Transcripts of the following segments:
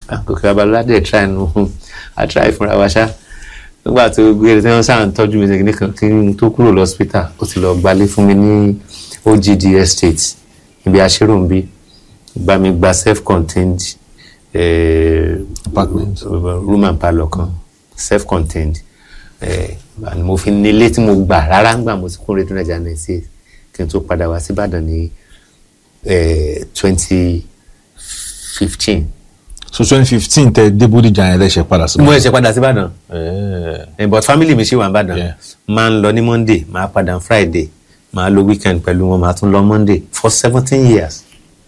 àkókò babalọ́lá dẹ̀ try nu a try fúnra wa ṣá nígbà tó gbé tí wọ́n sáà ń tọ́jú mi ní kan kí n tó kúrò lọ́sítà ó ti lọ gbalé fún mi ní OGD estate ibi aṣèròǹbí gba mi gba self contained eh, Apartment. room and parlour kan self contained eh, and mo fi nílé tí mo gbà rárá ń gbà mo ti kúrò rédíò nàìjíríà ninety eight kí n tó padà wá sí Ìbàdàn ní twenty fifteen so twenty fifteen tẹ dé Bódìjà yẹn lẹ́sẹ̀ padà sí. mo ẹ̀ṣẹ̀ padà sí Ìbàdàn Ẹ̀ẹ́. Eh, but family mi ṣì wà nìbàdàn Yeah. máa ń lọ ní monday máa padà ní friday máa lo weekend pẹ̀lú wọn máa tún lọ monday for seventeen years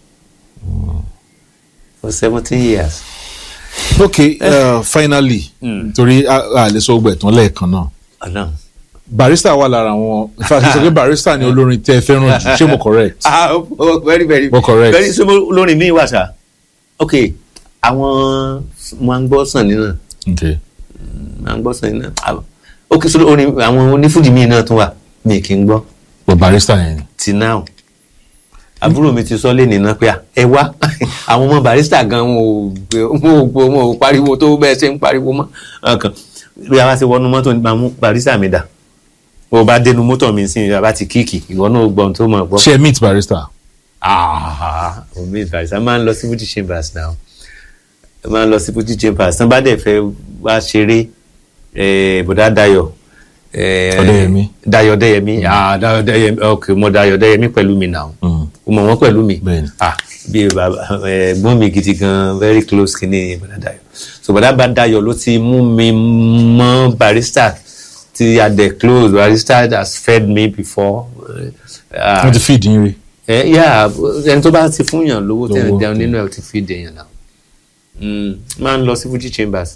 for seventeen years. ok uh, finally torí a a lè sọ gbogbo ẹ̀tàn lẹ́ẹ̀kan náà ọ̀nà. barista wà lára àwọn ìfàṣẹ sọ pé barista ni olórin tẹ ẹ fẹ́ràn jù ṣé mo correct. ah oh, oh, very very Mo correct. very so lórin mi wà sá ok àwọn máa ń gbọ́ sàn nínú ok máa ń gbọ́ sàn nínú ok so orin àwọn onífújì mi náà tún wà mi kì í gbọ́ but barista yẹn ni. till now àbúrò mi ti sọ lé nìna pé à, ẹ wá àwọn ọmọ barista gan wọn ò gbé- wọn ò gbọ́ wọn ò pariwo tó bẹ́ẹ̀ ṣe ń pariwo mọ́ ọkàn bí a bá ti wọnú mọ́tò nípa mú barista mi dà bó o bá dénú mọ́tò mi sí ìyá bá ti kíìkì ìwọ náà gbọ́n tó mọ̀ gbọ́. ṣe meet barista. Ah, omi barista máa ń lọ sí Fuji Chambers now máa ń lọ sí Fuji Chambers tán bá dẹ̀ fẹ́ wá ṣeré eh, bọ̀dá Dayọ̀ eh, Ọdẹ́yẹmí. Dayọ̀ Ọdẹ́yẹmí ah Dayọ̀ Ọdẹ́yẹmí ok mo Dayọ̀ Ọdẹ́yẹmí pẹ̀lú mi now Mm. o mọ̀ wọ́n pẹ̀lú mi Bẹ́ẹ̀ni. ah bí bàbá ẹ̀gbọ́n mi gidi gan very close kìíní bọ̀dá Dayọ̀ so bọ̀dá bá Dayọ̀ ló ti mú mi mọ́ barista ti a dẹ̀ close barista has fed me before. Uh, wọ́n ti feed yín rí. ẹ yà ẹni tó bá ti fún yàn lówó tẹ̀ Lówó, jẹun okay. nínú ẹ̀ ti fi dèèyàn náà Mm, máa ń lọ sí Fuji Chambers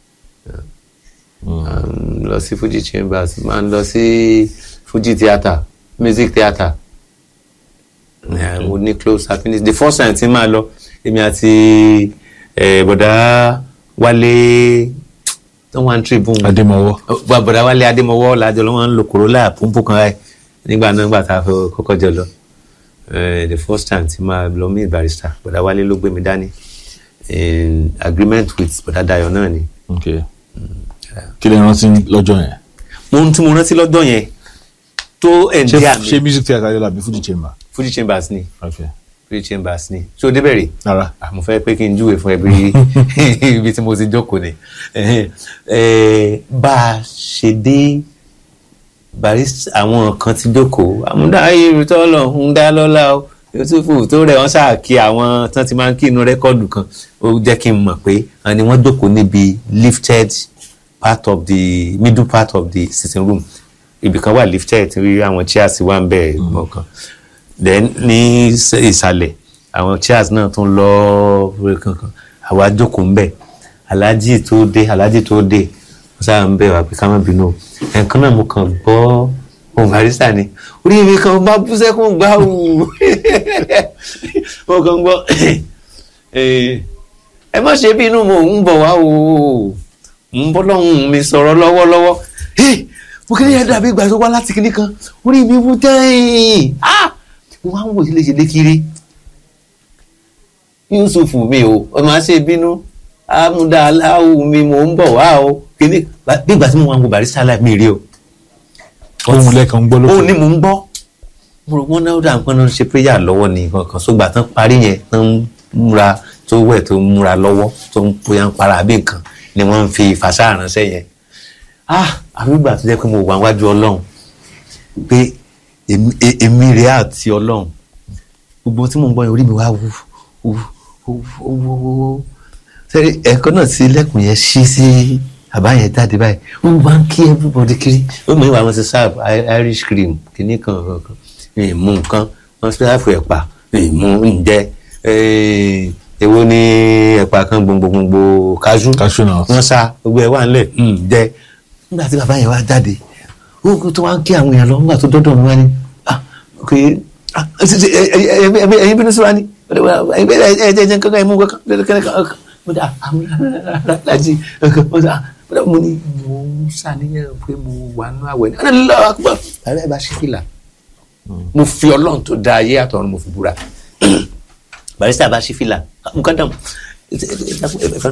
Um, lọ sí Fuji Chambers máa ń lọ sí Fuji Theatre music theatre Yeah, mo ní close happiness the first time tí máa lọ èmi àti eh, bọ̀dá Wálé tó wà ní tribune Adémọwọ́. Bọ̀- bọ̀dá Wálé Adémọwọ́ lájọ ló máa ń lo Corolla púpọ̀ kan báyìí nígbà náà nígbà tá a fẹ́ kọ́kọ́ jọ lọ Eh, the first time tí máa lọ meet barrister bọ̀dá Wálé ló gbé mi dání in agreement with bọ̀dá Dayọ̀ náà ni. ok kí lè rántí lọ́jọ́ yẹn. mo ń tún mo rántí lọ́dọ̀ yẹn tó ṣé ẹ̀ǹdí àmì ṣé music theatre yóò làbí Fuji chamber. Fuji Chambers ni ok Fuji Chambers ni so débẹ̀rẹ̀ rárá. ah mo fẹ́ pé kí n júwe fún ẹ bí ibi tí mo ti jókòó ni Eh, eh, bá a ṣe dé barista àwọn kan ti jókòó àmúdá irutọ́ lọ ń dá lọ́la o yusufu tó rẹ̀ wọ́n sáà kí àwọn tán ti máa ń kí inú rẹ́kọ́ọ̀dù kan ó jẹ́ kí n mọ̀ pé àwọn ni wọ́n jókòó níbi lifted part of the middle part of the sitting room ibì kan wà lifted rí àwọn chairs wà ń bẹ̀ mọ̀ọ́kan then ní ìs- ìsàlẹ̀ àwọn chairs náà tún lọ rẹ̀ kankan àwa jókòó ń bẹ̀ aláàjì tó dé aláàjì tó dé wọ́n sáà ń bẹ̀ wá pé ká má bínú o. ẹ̀ẹ̀kan náà mo kàn gbọ́ ohun barista ni orí mi kan bá bú sẹ́kún gbá wù mo kàn gbọ́ eh, ẹ má ṣe bínú mo ń bọ̀ wá o ń bọ́ lọ́hùn mi sọ̀rọ̀ lọ́wọ́lọ́wọ́ Eh, mo kí ni yẹn dàbí ìgbà tó wá láti kinní kan orí mi wú tẹ́yìn ah mo máa ń wò sílé ṣe lékiri Yusuf mi o ọ máa ṣe bínú amúdá aláwù mi mò ń bọ̀ wá o kíní bí ìgbà tí mo wà ń wo barista live mi rí o ohun lẹ́ẹ̀kan ń gbọ́ lókè. ó ní mò ń gbọ́ mo rò wọ́n náà dà nǹkan náà ṣe prayer lọ́wọ́ ní kankan sógbà tán parí yẹn tán ń múra tó wẹ̀ tó ń múra lọ́wọ́ tó ń bóyá ń para àbí nǹkan ni wọ́n ń fi fàṣà ránṣẹ́ yẹn ah àbígbà tó jẹ́ pé mo wà wájú ọlọ́run pé èmi e- èmi rèé àti ọlọ́run gbogbo ohun tí mò ń gbọ́ yẹn orí mi wá wú wú wú wú wú wú sẹ́rí ẹ̀kọ́ náà tí ilẹ̀kùn yẹn ṣí sí àbá yẹn jáde báyìí ó máa ń kí everybody kiri ó mọ̀ ìwà wọn ti serve I- irish cream kìíní kan kan kan ìmú nǹkan wọn ti serve ẹ̀pà ìmú ǹjẹ́ eh, èwo ni ẹ̀pà kan gbòǹgbòǹgbò kájú Cashew nuts. wọ́n sá gbogbo ẹ̀ wà ńlẹ̀ ǹjẹ́ nígbà tí bàbá yẹn wá jáde ó kó tó wá ń kí àwọn èèyàn lọ nígbà tó dọ́dọ̀ mi wá ní ah ok ah ṣe- ṣe- ẹ- ẹ- ẹ- ẹ- ẹ̀yin bínú sí wa ní ẹ ẹ jẹ́ jẹ́ kankan ẹ̀ mú kankan kankan mo dà àwọn alájí mo dà mo ní mo ń ṣàníyàn pé mo wà nínú àwẹ̀ ní ọ̀nà lọ́wọ́ àkùbọ̀ ààrẹ ẹ̀ bá ṣí fìlà mo fi ọlọ́run tó dá ayé àtọ̀run mo fi búra barista bá ṣí fìlà nǹkan dàn